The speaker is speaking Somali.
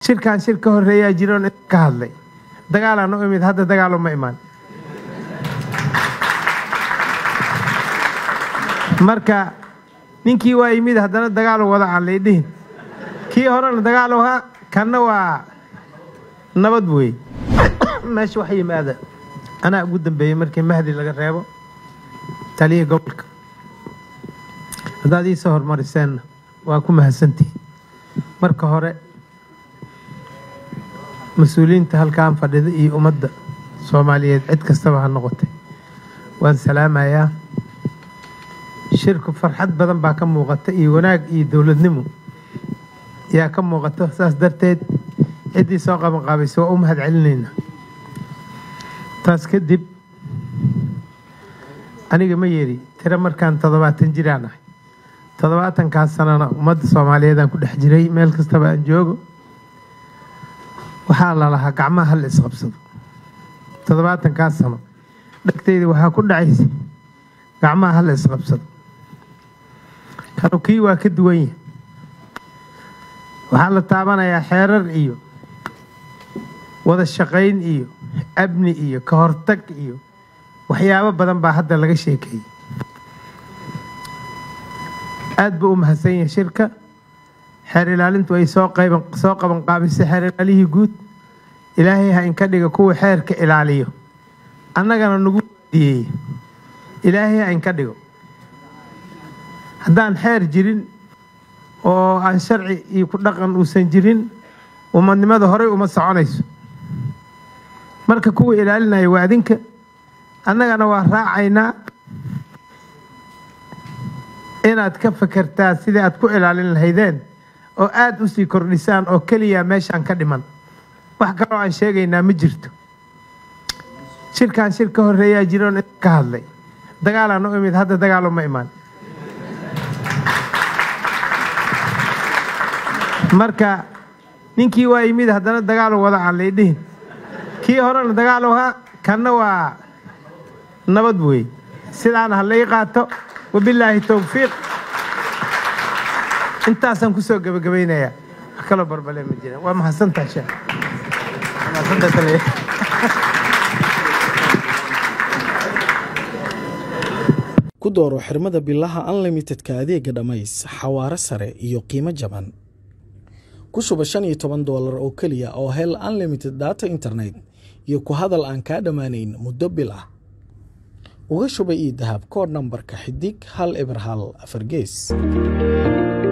shirkan shir ka horeeyaa jiroon ka hadlay dagaalaan u imid hadda dagaalo ma imaan marka ninkii waa yimid haddana dagaalo wada aan laydhihin kii horena dagaalo ha kanna waa nabad wey meesha wax yimaada anaa ugu dambeeyey markii mahdi laga reebo taliya gobolka haddaad iisoo horumariseenna waa ku mahadsantihiin marka hore mas-uuliyiinta halkaan fadhida iyo ummadda soomaaliyeed cid kastaba ha noqotay waan salaamayaa shirku farxad badan baa ka muuqata iyo wanaag iyo dowladnimo yaa ka muuqato saas darteed ciddii soo qabanqaabaysa waa u mahad celinaynaa taas kadib aniga ma yeeri tiro markaan toddobaatan jiraan ahay toddobaatankaas sanana ummadda soomaaliyeedaan ku dhex jiray meel kastaba aan joogo waxaa la lahaa gacmaha hal isqabsado toddobaatankaas sano dhegtayda waxaa ku dhacaysa gacmaha hal isqabsado kanu kii waa ka duwan yahay waxaa la taabanayaa xeerar iyo wada shaqayn iyo amni iyo ka hortag iyo waxyaabo badan baa hadda laga sheekeeyey aada buu u mahadsan yahay shirka xeer ilaalintu ay soo qayban soo qaban qaabisay xeer ilaalihii guud ilaahay ha inka dhiga kuwa xeerka ilaaliyo annagana nagu diyeeye ilaahay ha inka dhigo haddaan xeer jirin oo aan sharci iyo ku dhaqan uusan jirin umadnimada horey uma soconayso marka kuwa ilaalinaya waa adinka annagana waa raacaynaa inaad ka fakertaa sidii aad ku ilaalin lahaydeen oo aada u sii kordhisaan oo keliya meeshaan ka dhiman wax kaloo aan sheegaynaa ma jirto shirkan shir ka horeeyaa jiroon ka hadlay dagaalaan u imid hadda dagaalo ma imaan marka ninkii waa yimid haddana dagaalo wada aan laydhihin kii horena dagaalo ha kanna waa nabad wey sidaana ha lay qaato wabilaahi towfiiq intaasaan kusoo gebagabaynayaa wax kaloo barbale ma jiraan waa mahadsantaha sheekh ku dooro xirmada bilaha unlimitedka adeega dhammays xawaare sare iyo qiimo jaban ku shuba shan iyo toban doolar oo keliya oo hel unlimited data internet iyo ku hadal aan kaa dhammaanayn muddo bil ah uga shuba ii dahab koodh nambarka xidig hal eber hal afar gees